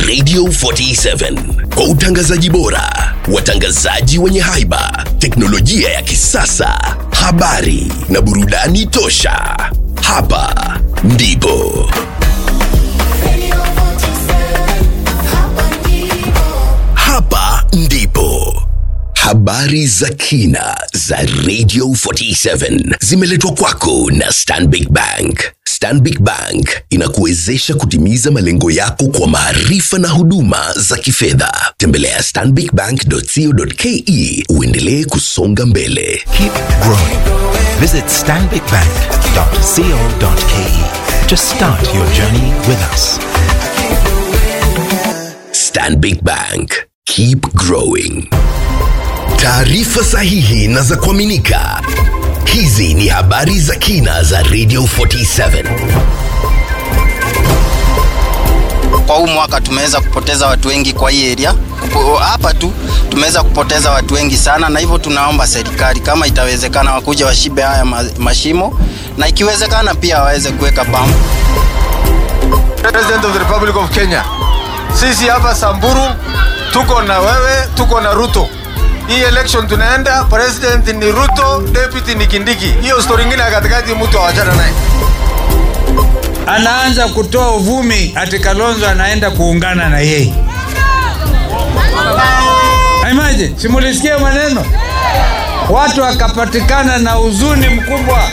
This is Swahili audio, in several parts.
Radio 47 kwa utangazaji bora, watangazaji wenye haiba, teknolojia ya kisasa, habari na burudani tosha. Hapa ndipo hapa ndipo habari za kina za Radio 47 zimeletwa kwako na Stanbic Bank. Stanbic Bank inakuwezesha kutimiza malengo yako kwa maarifa na huduma za kifedha. Tembelea stanbicbank.co.ke uendelee kusonga mbele. Keep growing. Visit stanbicbank.co.ke to start your journey with us. Stanbic Bank. Keep growing. Taarifa sahihi na za kuaminika. Hizi ni habari za kina za Radio 47. kwa huu mwaka tumeweza kupoteza watu wengi kwa hii area Kupo- hapa tu tumeweza kupoteza watu wengi sana, na hivyo tunaomba serikali kama itawezekana wakuja washibe haya ma- mashimo, na ikiwezekana pia waweze kuweka pump. President of the Republic of Kenya. Sisi hapa Samburu tuko na wewe, tuko na Ruto. Hii election tunaenda, president ni Ruto, deputy ni Kindiki. Hiyo story ingine ya katikati mtu awachana naye. anaanza kutoa uvumi ati Kalonzo anaenda kuungana na yeye. Imagine, simulisikia maneno, watu wakapatikana na huzuni mkubwa.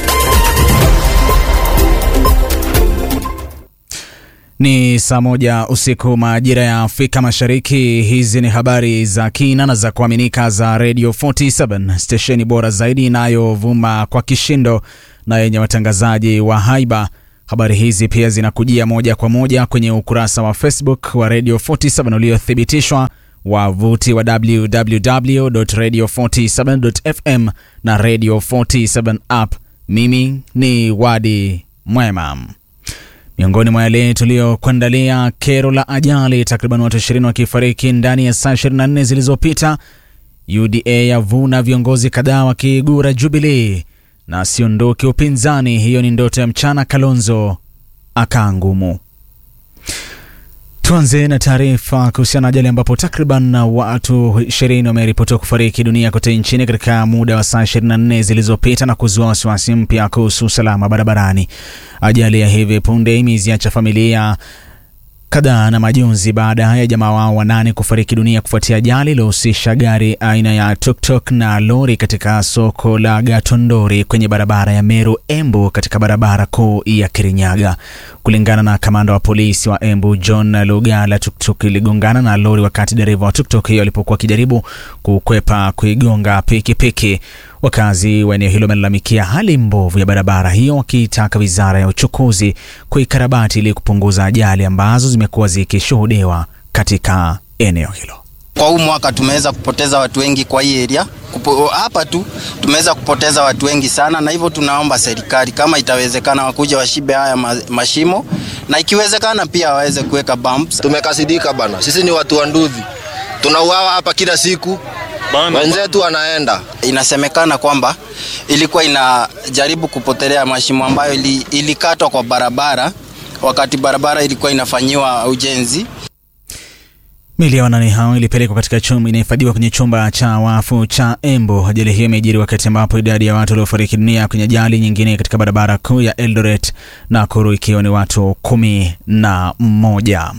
Ni saa moja usiku majira ya Afrika Mashariki. Hizi ni habari za kina na za kuaminika za Radio 47 stesheni bora zaidi inayovuma kwa kishindo na yenye watangazaji wa haiba. Habari hizi pia zinakujia moja kwa moja kwenye ukurasa wa Facebook wa Radio 47 uliothibitishwa wavuti wa www.radio47.fm na Radio 47 app. Mimi ni Wadi Mwema. Miongoni mwa yale tuliyokuandalia, kero la ajali, takriban watu 20 wakifariki ndani ya saa 24 zilizopita. UDA yavuna viongozi kadhaa wakiigura Jubilee na siondoke upinzani, hiyo ni ndoto ya mchana. Kalonzo akaa ngumu. Tuanze na taarifa kuhusiana na ajali ambapo takriban watu 20 wameripotiwa kufariki dunia kote nchini katika muda wa saa 24 zilizopita na kuzua wasiwasi mpya kuhusu usalama barabarani. Ajali ya hivi punde imeziacha familia kadhaa na majonzi baada ya jamaa wao wanane kufariki dunia kufuatia ajali iliyohusisha gari aina ya tuktuk na lori katika soko la Gatondori kwenye barabara ya Meru Embu katika barabara kuu ya Kirinyaga. Kulingana na kamanda wa polisi wa Embu John Lugala, tuktuk iligongana na lori wakati dereva wa tuktuk hiyo alipokuwa akijaribu kukwepa kuigonga pikipiki. Wakazi wa eneo hilo wamelalamikia hali mbovu ya barabara hiyo, wakiitaka wizara ya uchukuzi kuikarabati ili kupunguza ajali ambazo zimekuwa zikishuhudiwa katika eneo hilo. Kwa huu mwaka tumeweza kupoteza watu wengi kwa hii area Kupo- hapa tu tumeweza kupoteza watu wengi sana, na hivyo tunaomba serikali kama itawezekana wakuja washibe haya ma- mashimo, na ikiwezekana pia waweze kuweka bumps. Tumekasidika bana, sisi ni watu wa Nduthi, tunauawa hapa kila siku, wenzetu wanaenda Inasemekana kwamba ilikuwa inajaribu kupotelea mashimo ambayo ili, ilikatwa kwa barabara wakati barabara ilikuwa inafanyiwa ujenzi. Mili ya wanane hao ilipelekwa katika chumba inahifadhiwa kwenye chumba cha wafu cha Embu. Ajali hiyo imejiri wakati ambapo idadi ya watu waliofariki dunia kwenye ajali nyingine katika barabara kuu ya Eldoret Nakuru ikiwa ni watu kumi na mmoja.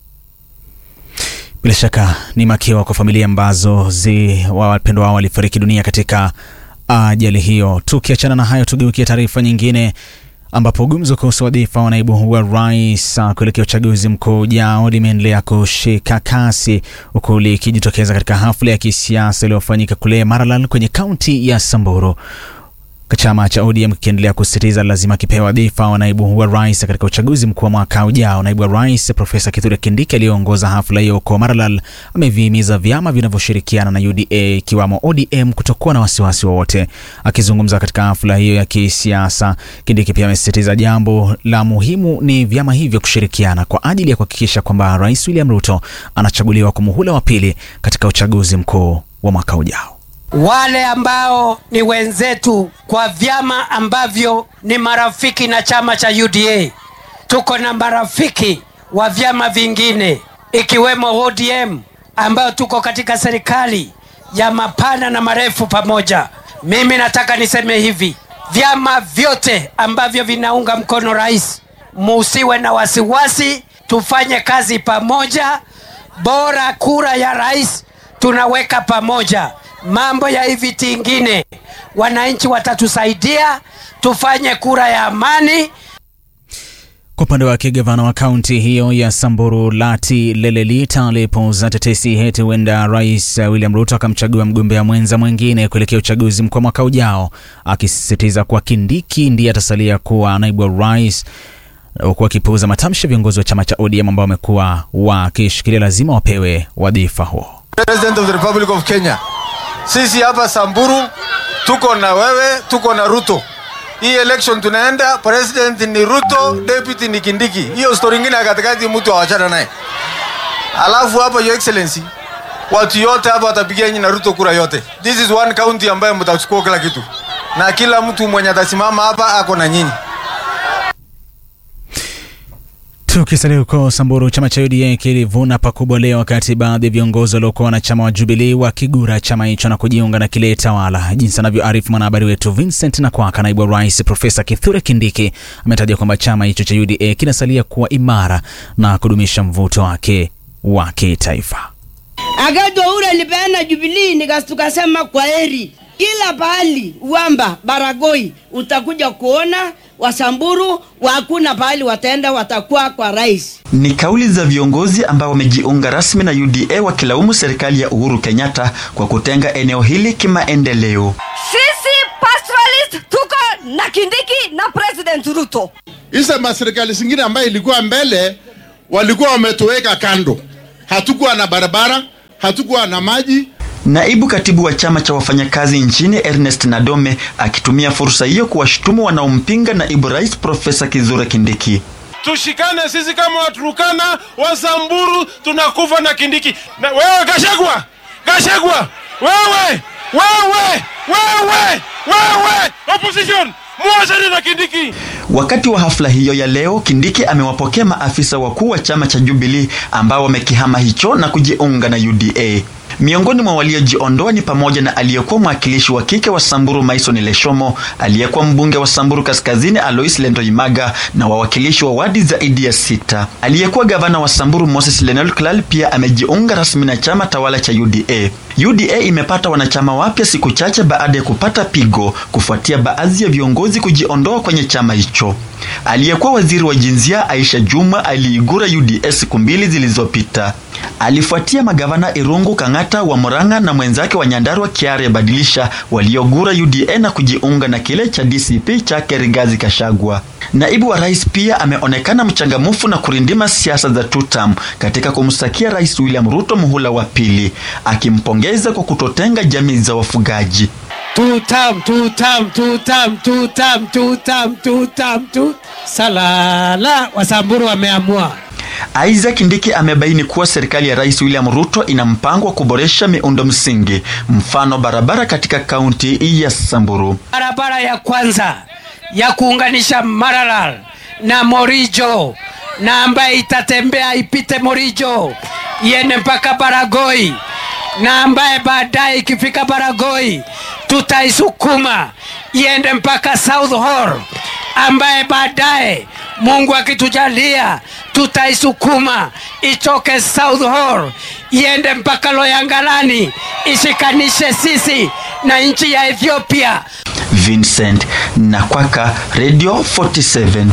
Bila shaka ni makiwa kwa familia ambazo zi wa wapendwa wao walifariki dunia katika ajali hiyo. Tukiachana na hayo, tugeukie taarifa nyingine ambapo gumzo kuhusu wadhifa wa naibu wa rais uh, kuelekea uchaguzi mkuu ujao limeendelea kushika kasi huku likijitokeza katika hafla ya kisiasa iliyofanyika kule Maralal kwenye kaunti ya Samburu. Chama cha ODM kikiendelea kusisitiza lazima kipewa wadhifa wa naibu wa rais katika uchaguzi mkuu wa mwaka ujao. Naibu wa rais Profesa Kithure Kindiki aliyeongoza hafla hiyo huko Maralal amevihimiza vyama vinavyoshirikiana na UDA ikiwamo ODM kutokuwa na wasiwasi wowote. Akizungumza katika hafla hiyo ya kisiasa, Kindiki pia amesisitiza jambo la muhimu ni vyama hivyo kushirikiana kwa ajili ya kuhakikisha kwamba Rais William Ruto anachaguliwa kwa muhula wa pili katika uchaguzi mkuu wa mwaka ujao. wale ambao ni wenzetu kwa vyama ambavyo ni marafiki na chama cha UDA. Tuko na marafiki wa vyama vingine ikiwemo ODM ambayo tuko katika serikali ya mapana na marefu pamoja. Mimi nataka niseme hivi, vyama vyote ambavyo vinaunga mkono rais, musiwe na wasiwasi, tufanye kazi pamoja. Bora kura ya rais tunaweka pamoja. Mambo ya hivi tingine, wananchi watatusaidia, tufanye kura ya amani. Kwa upande wake gavana wa kaunti hiyo ya Samburu Lati Lelelit alipuuza tetesi heti huenda rais William Ruto akamchagua mgombea mwenza mwingine kuelekea uchaguzi mkuu mwaka ujao, akisisitiza kuwa Kindiki ndiye atasalia kuwa naibu wa rais, huku akipuuza matamshi ya viongozi wa chama cha ODM ambao wamekuwa wakishikilia lazima wapewe wadhifa huo. President of the Republic of Kenya, sisi hapa Samburu tuko na wewe, tuko na Ruto. Hii election tunaenda, president ni Ruto, deputy ni Kindiki. Hiyo story ingine ya katikati mtu awachana naye. Alafu hapa your excellency, watu yote hapa watapigia nyinyi na Ruto kura yote. This is one county ambayo mtachukua kila kitu, na kila mtu mwenye atasimama hapa ako na nyinyi. Tukisalia huko Samburu, chama cha UDA kilivuna pakubwa leo, wakati baadhi ya viongozi waliokuwa wanachama wa Jubilee wakigura chama hicho na kujiunga na kile tawala, jinsi anavyoarifu mwanahabari wetu Vincent Nakwaka. Naibu wa rais Profesa Kithure Kindiki ametaja kwamba chama hicho cha UDA kinasalia kuwa imara na kudumisha mvuto wake wa kitaifa. Akati ule nilipeana Jubilee nikas tukasema kwa heri. Kila pahali Uwamba, Baragoi utakuja kuona Wasamburu hakuna pahali wataenda, watakuwa kwa rais. Ni kauli za viongozi ambao wamejiunga rasmi na UDA wakilaumu serikali ya Uhuru Kenyatta kwa kutenga eneo hili kimaendeleo. Sisi pastoralist tuko na Kindiki na President Ruto. Hizo maserikali zingine ambayo ilikuwa mbele walikuwa wametoweka kando, hatukuwa na barabara, hatukuwa na maji. Naibu katibu wa chama cha wafanyakazi nchini Ernest Nadome akitumia fursa hiyo kuwashutumu wanaompinga naibu rais Profesa Kithure Kindiki. Tushikane sisi kama Waturukana, Wasamburu, tunakufa na Kindiki. Na wewe Gashagwa, Gashagwa, wewe, wewe, wewe, wewe, opposition muachane na Kindiki. Wakati wa hafla hiyo ya leo, Kindiki amewapokea maafisa wakuu wa chama cha Jubilee ambao wamekihama hicho na kujiunga na UDA. Miongoni mwa waliojiondoa ni pamoja na aliyekuwa mwakilishi wa kike wa Samburu Maison Leshomo, aliyekuwa mbunge wa Samburu Kaskazini Alois Lendoimaga na wawakilishi wa wadi zaidi ya sita. Aliyekuwa gavana wa Samburu Moses Lenol Klal pia amejiunga rasmi na chama tawala cha UDA. UDA imepata wanachama wapya siku chache baada ya kupata pigo kufuatia baadhi ya viongozi kujiondoa kwenye chama hicho. Aliyekuwa waziri wa jinsia Aisha Juma aliigura UDA siku mbili zilizopita. Alifuatia magavana Irungu Kang'ata wa Murang'a na mwenzake wa Nyandarua Kiare Badilisha waliogura UDA na kujiunga na kile cha DCP chake Rigathi Gachagua. Naibu wa rais pia ameonekana mchangamufu na kurindima siasa za tutam katika kumsakia Rais William Ruto muhula wa pili, akimpongeza kwa kutotenga jamii za wafugaji. Tutam, tutam, tutam, tutam, tutam, tutam, tutam. Salala, Wasamburu wameamua. Isaac Ndiki amebaini kuwa serikali ya Rais William Ruto ina mpango wa kuboresha miundo msingi, mfano barabara katika kaunti ya Samburu. Barabara ya kwanza ya kuunganisha Maralal na Morijo na ambaye itatembea ipite Morijo iende mpaka Baragoi na ambaye baadaye ikifika Baragoi tutaisukuma iende mpaka South Hall ambaye baadaye Mungu akitujalia tutaisukuma itoke South Hall iende mpaka Loyangalani ishikanishe sisi na nchi ya Ethiopia. Vincent Nakwaka, Radio 47.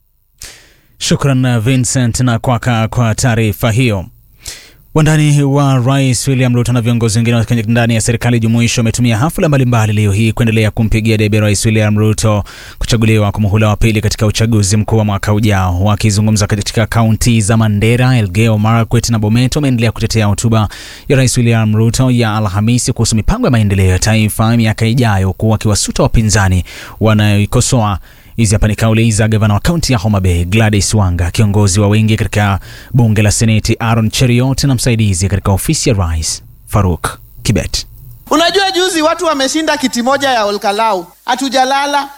Shukran Vincent Nakwaka kwa taarifa hiyo. Wandani wa rais William Ruto na viongozi wengine ndani ya serikali jumuishi wametumia hafla mbalimbali leo hii kuendelea kumpigia debe rais William Ruto kuchaguliwa kwa muhula wa pili katika uchaguzi mkuu wa mwaka ujao. Wakizungumza katika kaunti za Mandera, Elgeyo Marakwet na Bomet, wameendelea kutetea hotuba ya rais William Ruto ya Alhamisi kuhusu mipango ya maendeleo ya taifa miaka ijayo, huku wakiwasuta wapinzani wanaoikosoa Hizi hapa ni kauli za gavana wa kaunti ya Homa Bay Gladys Wanga, kiongozi wa wengi katika bunge la seneti Aaron Cheriot na msaidizi katika ofisi ya rais Faruk Kibet. Unajua, juzi watu wameshinda kiti moja ya Olkalau, hatujalala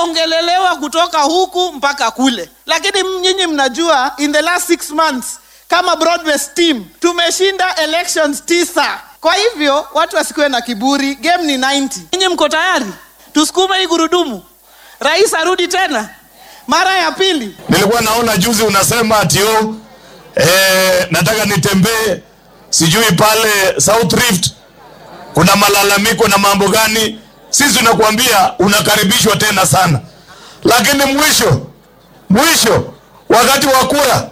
tumeongelelewa kutoka huku mpaka kule, lakini nyinyi mnajua in the last six months kama broad-based team tumeshinda elections tisa kwa hivyo watu wasikuwe na kiburi game ni 90 nyinyi mko tayari tusukume hii gurudumu rais arudi tena mara ya pili nilikuwa naona juzi unasema atio eh, nataka nitembee sijui pale South Rift kuna malalamiko na mambo gani sisi tunakuambia unakaribishwa tena sana lakini mwisho mwisho wakati wa kura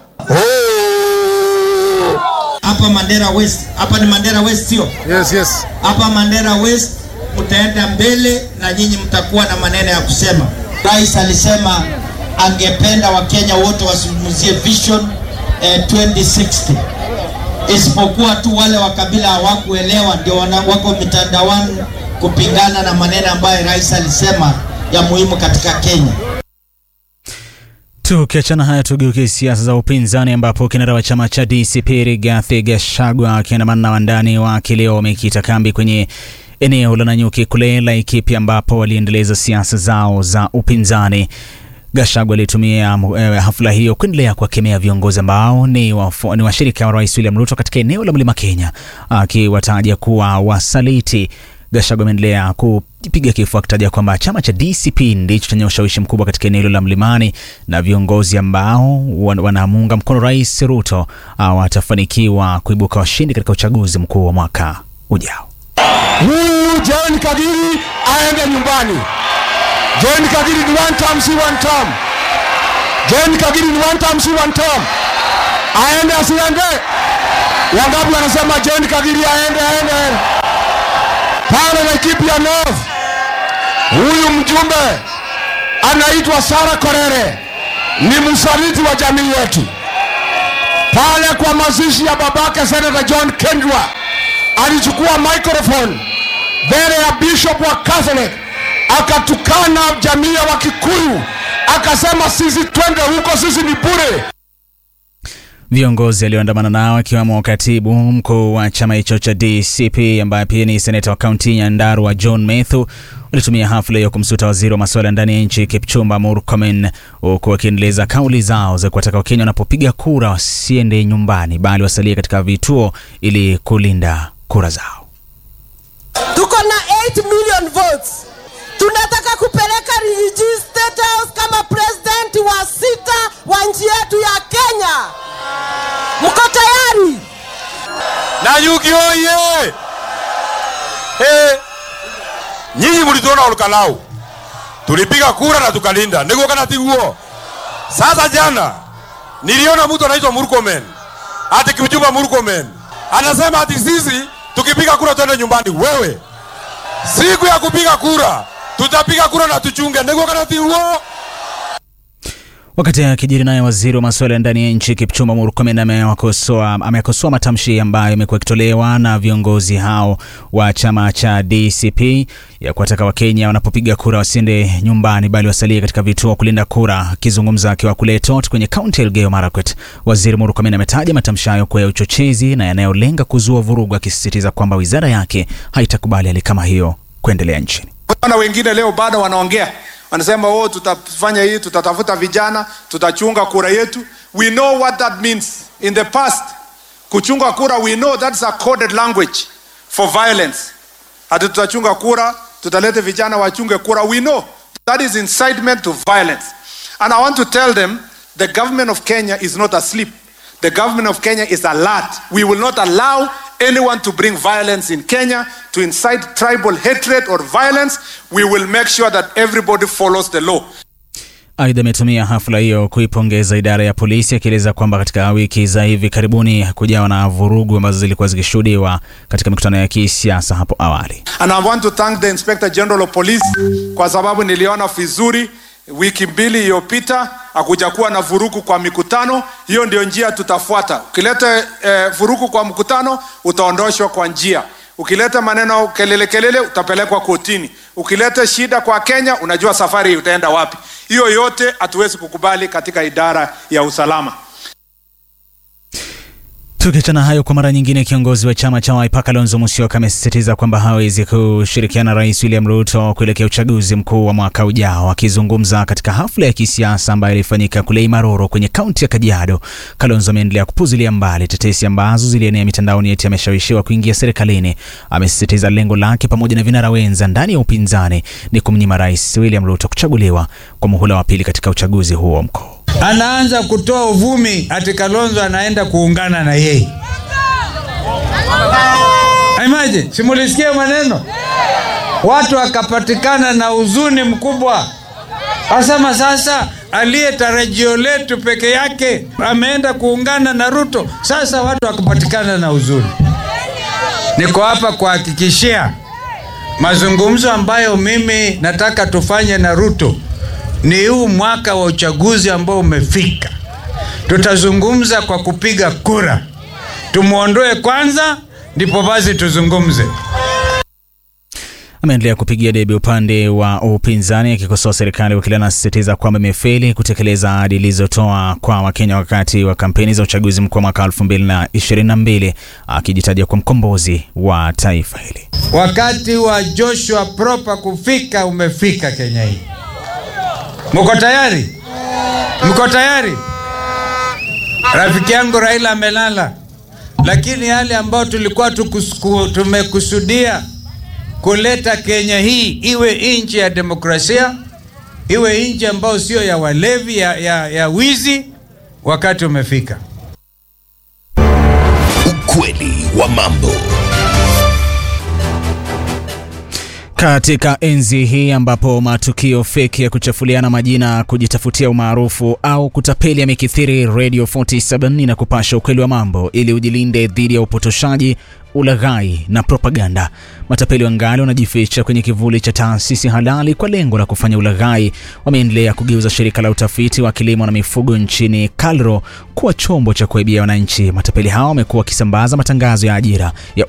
hapa Mandera West, hapa ni Mandera West sio? Yes, yes. Hapa Mandera West mtaenda mbele na nyinyi mtakuwa na maneno ya kusema. Rais alisema angependa Wakenya wote wazungumzie vision eh, 2060 isipokuwa tu wale wa kabila hawakuelewa, ndio wana- wako mitandaoni kupingana na maneno ambayo rais alisema ya muhimu katika Kenya. Tukiachana haya tugeuke siasa za upinzani ambapo kinara wa chama cha DCP Rigathi Gachagua akiandamana na wandani wake leo wamekita kambi kwenye eneo la Nanyuki kule Laikipia ambapo waliendeleza siasa zao za upinzani. Gachagua alitumia eh, hafla hiyo kuendelea kuwakemea viongozi ambao ni, wafu, ni washirika wa Rais William Ruto katika eneo la Mlima Kenya akiwataja kuwa wasaliti. Gachagua ameendelea kupiga kifua akitaja kwamba chama cha DCP ndicho chenye ushawishi mkubwa katika eneo hilo la Mlimani na viongozi ambao wan- wanamuunga mkono Rais Ruto ah, watafanikiwa kuibuka washindi katika uchaguzi mkuu wa mwaka ujao. Huyu John Kagiri aende nyumbani. John Kagiri ni one term, si one term. John Kagiri ni one term, si one term. Aende asiende? Wangapi wanasema John Kagiri aende aende? aende. Pale Laikipia North, huyu mjumbe anaitwa Sara Korere, ni msaliti wa jamii yetu. Pale kwa mazishi ya babake Senator John Kendwa alichukua microphone mbele ya bishop wa Catholic akatukana jamii ya Wakikuyu, akasema sisi twende huko, sisi ni bure. Viongozi alioandamana nao akiwemo katibu mkuu wa chama hicho cha DCP ambaye pia ni seneta wa kaunti ya Nyandarua John Methu walitumia hafla hiyo kumsuta waziri wa masuala ya ndani ya nchi Kipchumba Murkomen, huku wakiendeleza kauli zao za kuwataka Wakenya wanapopiga kura wasiende nyumbani, bali wasalie katika vituo ili kulinda kura zao. tuko na 8 million votes tunataka kupeleka Rigiji State House kama president wa sita wa nchi yetu ya Kenya. Mko tayari? Nanyuki oye! Hey, nyinyi mlituona Olkalau, tulipiga kura na tukalinda, niguo kana tiguo? Sasa jana niliona mtu anaitwa Murkomen, ati Kipchumba Murkomen anasema ati sisi tukipiga kura twende nyumbani. Wewe, siku ya kupiga kura tutapiga kura na tuchunge, niguo kana tiguo? Wakati akijiri naye waziri wa masuala ya ndani ya nchi Kipchumba Murkomen amewakosoa amekosoa matamshi ambayo yamekuwa yakitolewa na viongozi hao wa chama cha DCP ya kuwataka Wakenya wanapopiga kura wasiende nyumbani bali wasalie katika vituo kulinda kura. Akizungumza akiwa kule Tot kwenye kaunti ya Elgeyo Marakwet, waziri Murkomen ametaja matamshi hayo kuwa ya uchochezi na yanayolenga kuzua vurugu, akisisitiza kwamba wizara yake haitakubali hali kama hiyo kuendelea nchini. Wana wengine leo bado wanaongea wanasema oh, tutafanya hii, tutatafuta vijana, tutachunga kura yetu. We know what that means. In the past, kuchunga kura, we know that's a coded language for violence. Hati tutachunga kura, tutalete vijana wachunge kura. We know that is incitement to violence. And I want to tell them the government of Kenya is not asleep. The government of Kenya is alert. We will not allow anyone to bring violence in Kenya, to incite tribal hatred or violence. We will make sure that everybody follows the law. Aidha, ametumia hafla hiyo kuipongeza idara ya polisi akieleza kwamba katika wiki za hivi karibuni kujawa na vurugu ambazo zilikuwa zikishuhudiwa katika mikutano ya kisiasa hapo awali. And I want to thank the Inspector General of Police kwa sababu niliona vizuri wiki mbili iliyopita hakujakuwa na vurugu kwa mikutano. Hiyo ndio njia tutafuata. Ukileta eh, vurugu kwa mkutano utaondoshwa kwa njia. Ukileta maneno kelele kelele utapelekwa kotini. Ukileta shida kwa Kenya, unajua safari utaenda wapi. Hiyo yote hatuwezi kukubali katika idara ya usalama. Tukiachana hayo, kwa mara nyingine, kiongozi wa chama cha Wiper Kalonzo Musyoka amesisitiza kwamba hawezi kushirikiana na Rais William Ruto kuelekea uchaguzi mkuu wa mwaka ujao. Akizungumza katika hafla ya kisiasa ambayo ilifanyika kule Imaroro kwenye kaunti ya Kajiado, Kalonzo ameendelea kupuzilia mbali tetesi ambazo zilienea mitandaoni eti ameshawishiwa kuingia serikalini. Amesisitiza lengo lake pamoja na vinara wenza ndani ya upinzani ni kumnyima Rais William Ruto kuchaguliwa kwa muhula wa pili katika uchaguzi huo mkuu. anaanza kutoa uvumi ati Kalonzo anaenda kuungana na yeye. Imagine, simulisikia maneno watu wakapatikana na huzuni mkubwa, asema sasa aliye tarajio letu peke yake ameenda kuungana na Ruto. Sasa watu wakapatikana na huzuni. Niko hapa kuhakikishia mazungumzo ambayo mimi nataka tufanye na Ruto ni huu mwaka wa uchaguzi ambao umefika. Tutazungumza kwa kupiga kura, tumwondoe kwanza, ndipo basi tuzungumze. Ameendelea kupigia debe upande wa upinzani akikosoa serikali wakili anasisitiza kwamba imefeli kutekeleza ahadi ilizotoa kwa Wakenya wakati wa kampeni za uchaguzi mkuu wa mwaka 2022 akijitaja kwa mkombozi wa taifa hili. Wakati wa Joshua Proper kufika umefika Kenya hii. Mko tayari? Mko tayari? Rafiki yangu Raila amelala, lakini yale ambayo tulikuwa tukusku, tumekusudia kuleta Kenya hii iwe nchi ya demokrasia, iwe nchi ambayo sio ya walevi, ya, ya, ya wizi, wakati umefika. Ukweli wa mambo. Katika enzi hii ambapo matukio feki ya kuchafuliana majina, kujitafutia umaarufu au kutapeli yamekithiri, Radio 47 inakupasha ukweli wa mambo ili ujilinde dhidi ya upotoshaji, ulaghai na propaganda. Matapeli wangali wanajificha kwenye kivuli cha taasisi halali kwa lengo la kufanya ulaghai. Wameendelea kugeuza shirika la utafiti wa kilimo na mifugo nchini KALRO kuwa chombo cha kuibia wananchi. Matapeli hao wamekuwa wakisambaza matangazo ya ajira ya